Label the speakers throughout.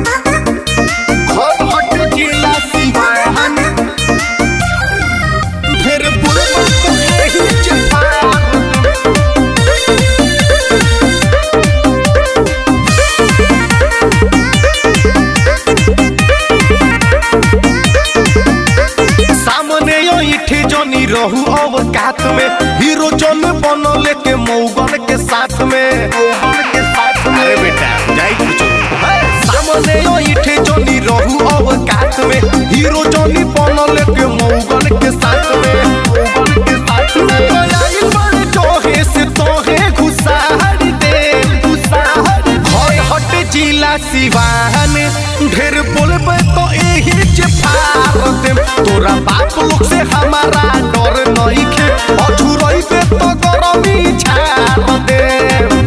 Speaker 1: घर हट जिला सिवान फिर बुलबुल तो यही जहान सामने यो इठे जनी रहू अवकात में हीरो जन बनले के मौगन के साथ में मौगन के साथ में अरे बेटा जाई कुछ सामने यो इठे जनी रहू अवकात में हीरो जनी बनले के मौगन के साथ में मौगन के साथ में आइल बड़े जोहे से तोहे घुसाड़ दे घुसाड़ घर हट जिला सिवान ढेर बोलबे तो एही जे फाड़ देम तोरा बाप लोग से हमारा डर नइखे अछुरइबे तो गरमी छाड़ देम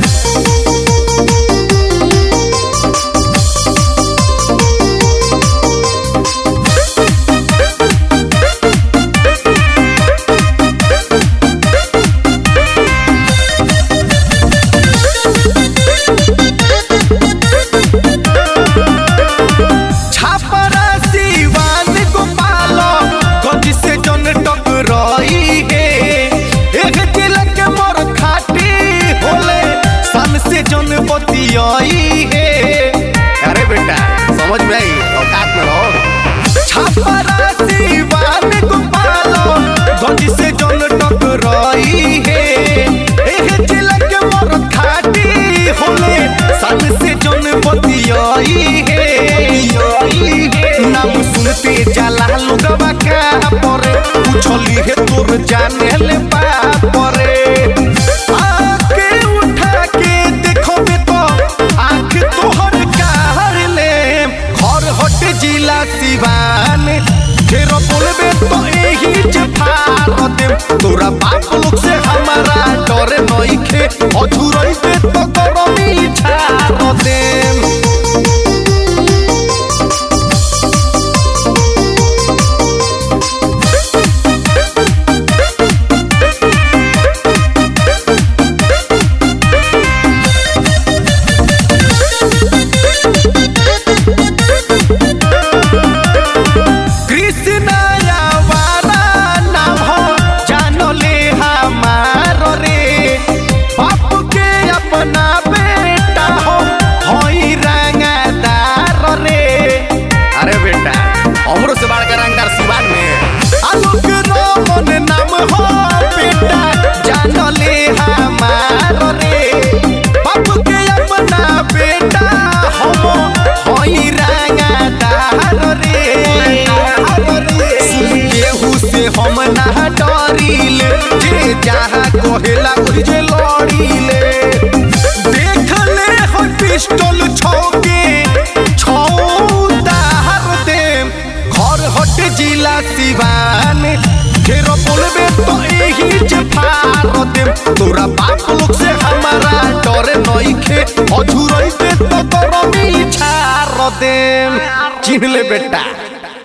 Speaker 1: छापरा सिवान गोपाल गंज से जन टकराई है एक जिला के मोर खाटी होले सन से जन बतियाई है अरे बेटा समझ में आई औकात में रहो छापरा सिवान गोपाल गंज से जन टकराई है एक जिला के मोर खाटी होले सन से जन बतियाई है नाम सुनते जाला लोगवा का परे पूछली है तोर जाने ले परे आके उठा के देखबे तो आँख तोहर कार ले घर हट जिला सिवान फेर बोलबे तो एही जे फाड़ देम तोरा बाप लोग से हमारा डर नइखे अधुरइबे तो गरमी छाड़ देम कृष्ण वाला नाम हो जानले हमार रे बाप के अपना बेटा हो होई रंगदार रे अरे बेटा हमरो से बड़का रंगदार सिवान में आलोक रमन नाम हो बेटा जानले हमार रे बाप के अपना बेटा हम होई रंगदार रे सुन केहू से हम ना डरिले जे जहाँ कहेला ओहि जे लड़िले देख ले हो पिस्टल छौके छौ दाहर देम घर हट जिला सिवान फेर बोलबे तो एही जे फाड़ देम तोरा बाप लोग से हमारा डर नइखे अधुरइबे तो गरमी छाड़ देम चिन्ह ले बेटा